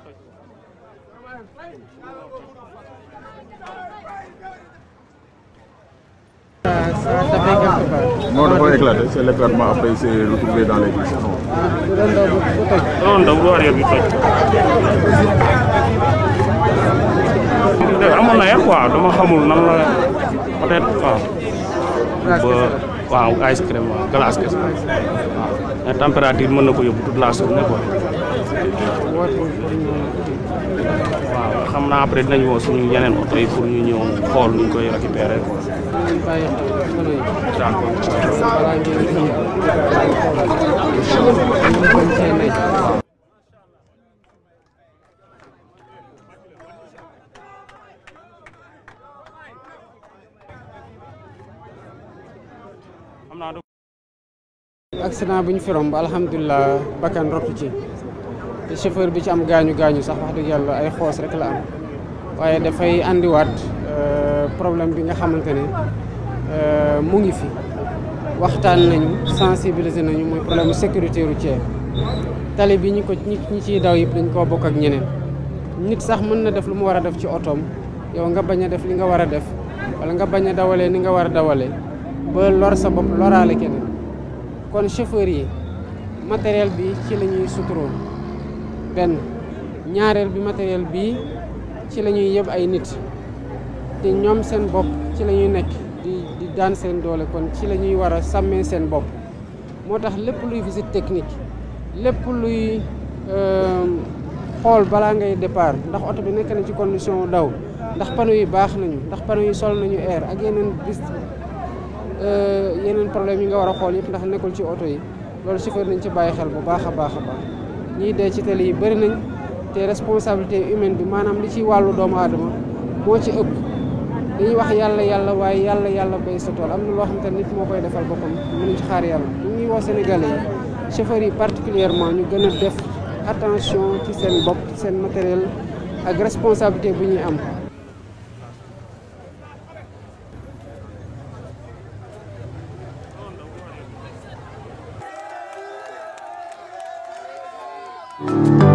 Non, dafa éclaté, c'est l'éclatement après il s'est retrouvé dans les vis. Non. non ndaw bu arrière bi toj. amoon na yàq quoi dama xamul nan la peut-être waaw. ba waaw ice cream waaw glace kese waaw. mais température mën na ko yóbbu toute la journée quoi. waaw xam naa après dinañ woo suñu yeneen oto yi pour ñu ñëw xool nu ñu koy récupérer quoi. d'accord. xam naa accident bu ñu fi romb alhamdulilah bakkan rottu ci te chauffeur bi ci am gaañu gaañu sax wax dëgg yàlla ay xoos rek la am waaye dafay andiwaat euh, problème bi nga xamante ne euh, mu ngi fi waxtaan nañu sensibiliser nañu mooy problème mu sécurité routière tali bi ñi ko ñi ñi ciy daw yëpp dañ koo bokk ak ñeneen nit sax mën na def lu mu war a def ci otoom yow nga bañ a def li nga war a def wala nga bañ a dawalee ni nga war a dawalee ba lor sa bopp loraale keneen kon chauffeur yi matériel bi ci la ñuy suturoo benn ñaareel bi matériel bi ci la ñuy yëb ay nit te ñoom seen bopp ci la ñuy nekk di di daan seen doole kon ci la ñuy war a sàmmee seen bopp moo tax lépp luy visite technique lépp luy xool balaa ngay départ ndax oto bi nekk na ci condition daw ndax panneau yi baax nañu ndax panneau yi sol nañu air ak yeneen bis yeneen problème yi nga war a xool yëpp ndax nekkul ci oto yi loolu chauffeur nañ ci bàyyi xel bu baax a baax a baax ñii dee ci tali yi bëri nañ te responsabilité humaine bi maanaam li ci wàllu doomu aadama moo ci ëpp dañuy wax yàlla yàlla waaye yàlla yàlla bay sa tool am na loo xam te nit moo koy defal boppam mënuñ ci xaar yàlla ñu ngi woo Sénégalais yi chauffeurs yi particulièrement ñu gën a def attention ci seen bopp ci seen matériel ak responsabilité bu ñuy am thank you